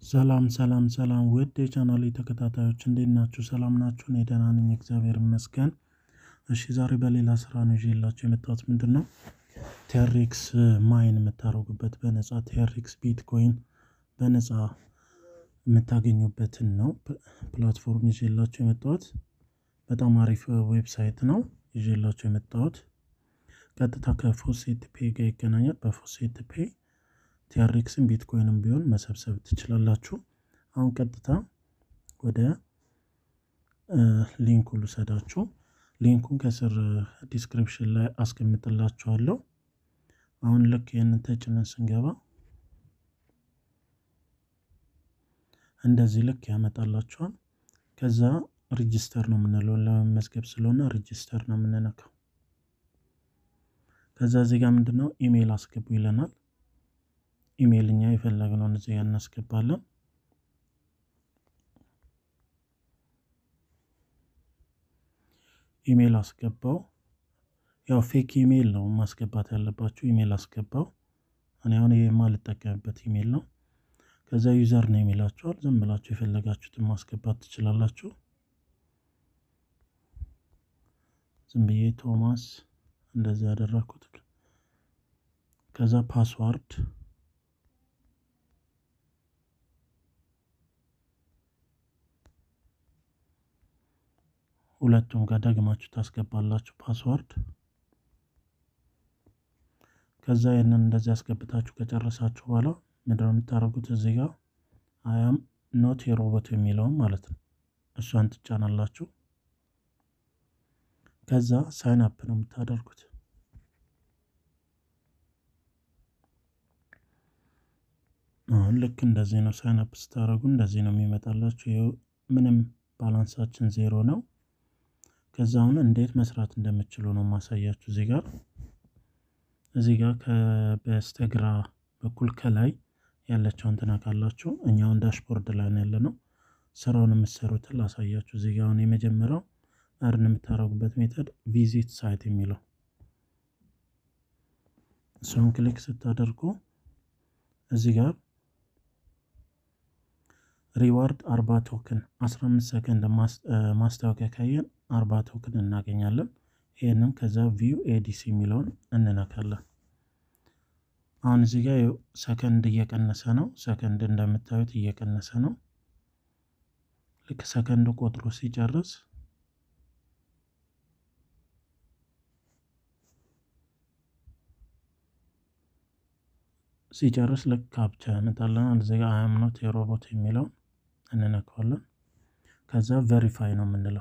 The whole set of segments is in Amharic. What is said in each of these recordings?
ሰላም ሰላም ሰላም ውድ የቻናሌ ተከታታዮች እንዴት ናችሁ? ሰላም ናችሁ? እኔ ደህና ነኝ እግዚአብሔር ይመስገን። እሺ ዛሬ በሌላ ስራ ነው ይዤላችሁ የመጣሁት ምንድነው? ቴሪክስ ማይን የምታደርጉበት በነፃ ቴሪክስ ቢትኮይን በነፃ የምታገኙበትን ነው ፕላትፎርም ይዤላችሁ የመጣሁት። በጣም አሪፍ ዌብሳይት ነው ይዤላችሁ የመጣሁት። ቀጥታ ከፎሴት ፔ ጋር ይገናኛል። በፎሴት ፔ ቲያሬክስን ቢትኮይንም ቢሆን መሰብሰብ ትችላላችሁ። አሁን ቀጥታ ወደ ሊንኩ ልውሰዳችሁ። ሊንኩን ከስር ዲስክሪፕሽን ላይ አስቀምጥላችኋለሁ። አሁን ልክ ይህንን ተጭነን ስንገባ እንደዚህ ልክ ያመጣላችኋል። ከዛ ሪጅስተር ነው የምንለው ለመመዝገብ ስለሆነ ሪጅስተር ነው የምንነካው። ከዛ እዚህ ጋር ምንድነው ኢሜይል አስገቡ ይለናል። ኢሜይል እኛ የፈለግነውን እዚህ ጋር እናስገባለን። ኢሜይል አስገባው። ያው ፌክ ኢሜይል ነው ማስገባት ያለባችሁ። ኢሜይል አስገባው። እኔ አሁን የማልጠቀምበት ኢሜይል ነው። ከዛ ዩዘር ነው የሚላችኋል። ዝም ብላችሁ የፈለጋችሁትን ማስገባት ትችላላችሁ። ዝም ብዬ ቶማስ እንደዚህ ያደረኩት። ከዛ ፓስዋርድ ሁለቱም ጋር ደግማችሁ ታስገባላችሁ ፓስዋርድ። ከዛ ይህንን እንደዚህ አስገብታችሁ ከጨረሳችሁ በኋላ ምንድነው የምታደርጉት? እዚህ ጋር አያም ኖት የሮቦት የሚለውም ማለት ነው እሷን ትጫናላችሁ። ከዛ ሳይን አፕ ነው የምታደርጉት። አሁን ልክ እንደዚህ ነው። ሳይን አፕ ስታደርጉ እንደዚህ ነው የሚመጣላችሁ። ይኸው ምንም ባላንሳችን ዜሮ ነው። ከዛ አሁን እንዴት መስራት እንደምችሉ ነው ማሳያችሁ። እዚህ ጋር እዚህ ጋር በስተግራ በኩል ከላይ ያለችውን ትነካላችሁ። እኛውን ዳሽቦርድ ላይ ነው ያለ ነው። ስራውን የምትሰሩትን ላሳያችሁ። እዚህ ጋር አሁን የመጀመሪያው እርን የምታደርጉበት ሜተድ ቪዚት ሳይት የሚለው እሱን ክሊክ ስታደርጉ እዚህ ጋር ሪዋርድ አርባ ቶክን 15 ሰከንድ ማስታወቂያ ካየን አርባ ቶክን እናገኛለን። ይህንም ከዛ ቪው ኤዲሲ የሚለውን እንነካለን። አሁን እዚህ ጋር ሰከንድ እየቀነሰ ነው። ሰከንድ እንደምታዩት እየቀነሰ ነው። ልክ ሰከንድ ቆጥሮ ሲጨርስ ሲጨርስ ልክ ካፕቻ ያመጣልናል። እዚህ ጋር አያም ኖት የሮቦት የሚለውን እንነካዋለን። ከዛ ቬሪፋይ ነው የምንለው።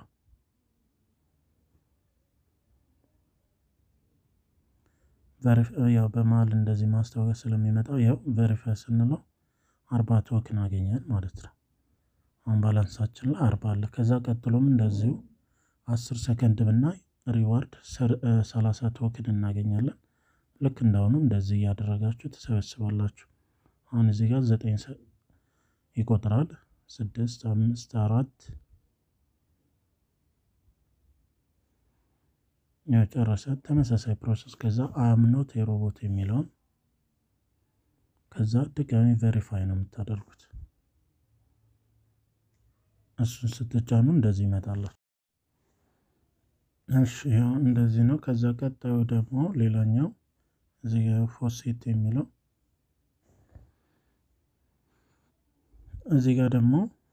ያው በመሀል እንደዚህ ማስታወቂያ ስለሚመጣው ያው ቬሪፋይ ስንለው አርባ ቶክን አገኘን ማለት ነው። አሁን ባላንሳችን ላይ አርባ አለ። ከዛ ቀጥሎም እንደዚሁ አስር ሰከንድ ብናይ ሪዋርድ ሰላሳ ቶክን እናገኛለን። ልክ እንዳሁኑ እንደዚህ እያደረጋችሁ ትሰበስባላችሁ። አሁን እዚህ ጋር ዘጠኝ ይቆጥራል። ስድስት አምስት አራት የጨረሰ ተመሳሳይ ፕሮሰስ። ከዛ አምኖት የሮቦት የሚለውን ከዛ ድጋሚ ቬሪፋይ ነው የምታደርጉት። እሱን ስትጫኑ እንደዚህ ይመጣላል። እሺ ያው እንደዚህ ነው። ከዛ ቀጣዩ ደግሞ ሌላኛው እዚህ ጋር ፎሴት የሚለው እዚህ ጋር ደግሞ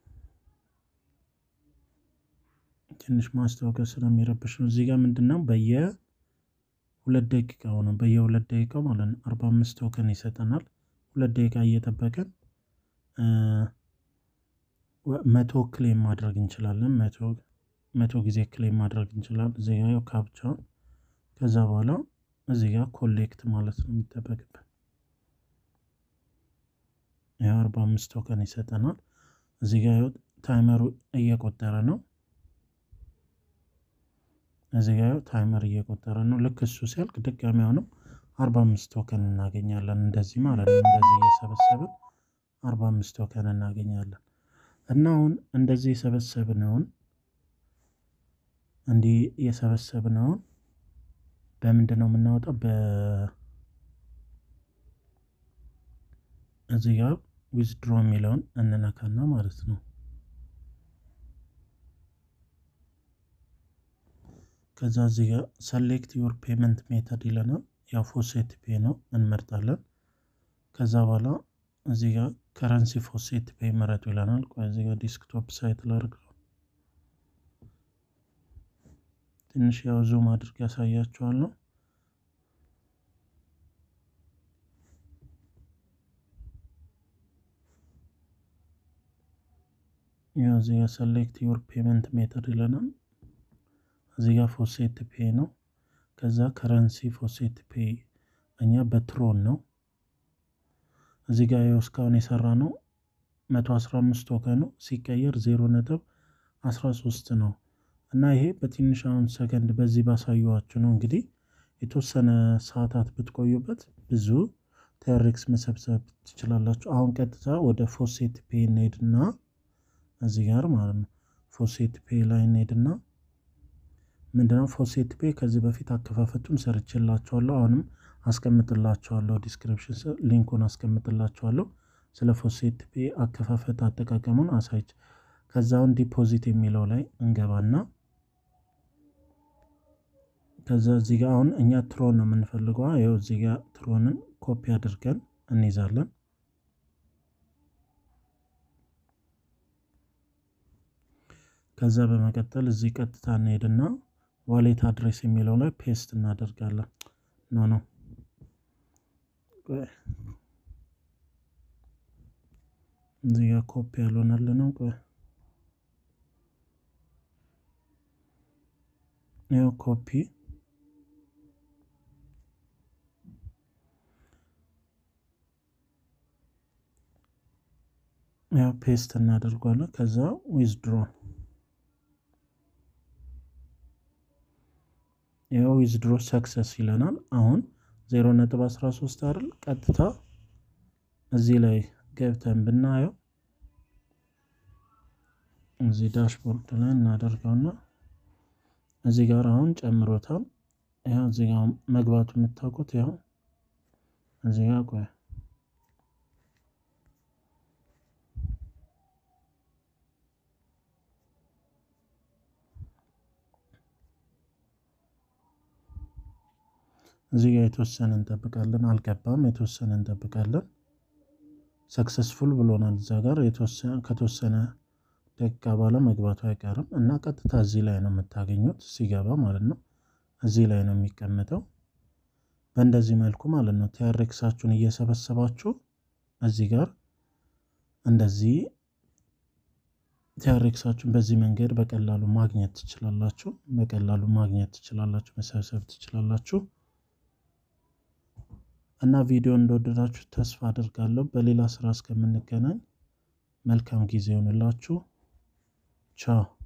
ትንሽ ማስታወቂያ ስለሚረብሽ ነው። እዚህ ጋር ምንድን ነው በየ ሁለት ደቂቃ ሆነ በየሁለት ደቂቃው ማለት ነው አርባ አምስት ቶከን ይሰጠናል። ሁለት ደቂቃ እየጠበቀን መቶ ክሌም ማድረግ እንችላለን። መቶ ጊዜ ክሌም ማድረግ እንችላለን። እዚህ ጋር ካፕቻውን ከዛ በኋላ እዚህ ጋር ኮሌክት ማለት ነው የሚጠበቅብን። ያው አርባ አምስት ቶከን ይሰጠናል። እዚህ ጋር ታይመሩ እየቆጠረ ነው። እዚህ ጋር ታይመር እየቆጠረ ነው። ልክ እሱ ሲያልቅ ድጋሚ አሁንም አርባ አምስት ቶከን እናገኛለን። እንደዚህ ማለት ነው። እንደዚህ እየሰበሰብን አርባ አምስት ቶከን እናገኛለን። እና አሁን እንደዚህ የሰበሰብነውን እንዲህ የሰበሰብነውን በምንድን ነው የምናወጣው? በ እዚህ ጋር ዊዝድሮ የሚለውን እንነካና ማለት ነው። ከዛ እዚህ ጋር ሰሌክት ዩር ፔመንት ሜተድ ይለናል። ያው ፎሴት ፔ ነው እንመርጣለን። ከዛ በኋላ እዚህ ጋር ከረንሲ ፎሴት ፔ መረጡ ይለናል። ቆይ እዚህ ጋር ዲስክቶፕ ሳይት ላድርግ። ትንሽ ያው ዙም አድርግ ያሳያችኋለሁ። ያው እዚህ ጋር ሰሌክት ዩር ፔመንት ሜተድ ይለናል። እዚህ ጋር ፎሴት ፔ ነው። ከዛ ከረንሲ ፎሴት ፔ እኛ በትሮን ነው። እዚህ ጋር ያው እስካሁን የሰራ ነው 115 ቶከን ነው ሲቀየር 0 ነጥብ 13 ነው እና ይሄ በትንሽ አሁን ሰከንድ በዚህ ባሳየኋችሁ ነው። እንግዲህ የተወሰነ ሰዓታት ብትቆዩበት ብዙ ቴሪክስ መሰብሰብ ትችላላችሁ። አሁን ቀጥታ ወደ ፎሴት ፔ እንሄድና እዚህ ጋር ማለት ነው ፎሴት ፔ ላይ እንሄድና ምንድነው ፎሴት ፔ ከዚህ በፊት አከፋፈቱን ሰርቼላችኋለሁ። አሁንም አስቀምጥላችኋለሁ ዲስክሪፕሽን ሊንኩን አስቀምጥላችኋለሁ። ስለ ፎሴት ፔ አከፋፈት አጠቃቀሙን አሳይች። ከዛውን ዲፖዚት የሚለው ላይ እንገባና ከዛ እዚህ ጋር አሁን እኛ ትሮን ነው የምንፈልገው። ይኸው እዚህ ጋር ትሮንን ኮፒ አድርገን እንይዛለን። ከዛ በመቀጠል እዚህ ቀጥታ እንሄድና ዋሌት አድሬስ የሚለው ላይ ፔስት እናደርጋለን። ኖ ኖ እዚህ ጋር ኮፒ ያልሆነልን ነው። ቆይ ይኸው ኮፒ ያው ፔስት እናደርጓለን። ከዛ ዊዝድሮ ይኸው ዊዝድሮ ሰክሰስ ይለናል። አሁን 0.13 አይደል? ቀጥታ እዚህ ላይ ገብተን ብናየው እዚህ ዳሽቦርድ ላይ እናደርገውና እዚህ ጋር አሁን ጨምሮታል። ያው እዚህ ጋር መግባቱ የምታውቁት ያው እዚህ ጋር ቆይ እዚህ ጋር የተወሰነ እንጠብቃለን። አልገባም። የተወሰነ እንጠብቃለን። ሰክሰስፉል ብሎናል። እዛ ጋር ከተወሰነ ደቂቃ በኋላ መግባቱ አይቀርም እና ቀጥታ እዚህ ላይ ነው የምታገኙት ሲገባ ማለት ነው። እዚህ ላይ ነው የሚቀመጠው በእንደዚህ መልኩ ማለት ነው። ቲያሬክሳችሁን እየሰበሰባችሁ እዚህ ጋር እንደዚህ ቲያሬክሳችሁን በዚህ መንገድ በቀላሉ ማግኘት ትችላላችሁ። በቀላሉ ማግኘት ትችላላችሁ፣ መሰብሰብ ትችላላችሁ። እና ቪዲዮ እንደወደዳችሁ ተስፋ አድርጋለሁ። በሌላ ስራ እስከምንገናኝ መልካም ጊዜ ይሆንላችሁ። ቻው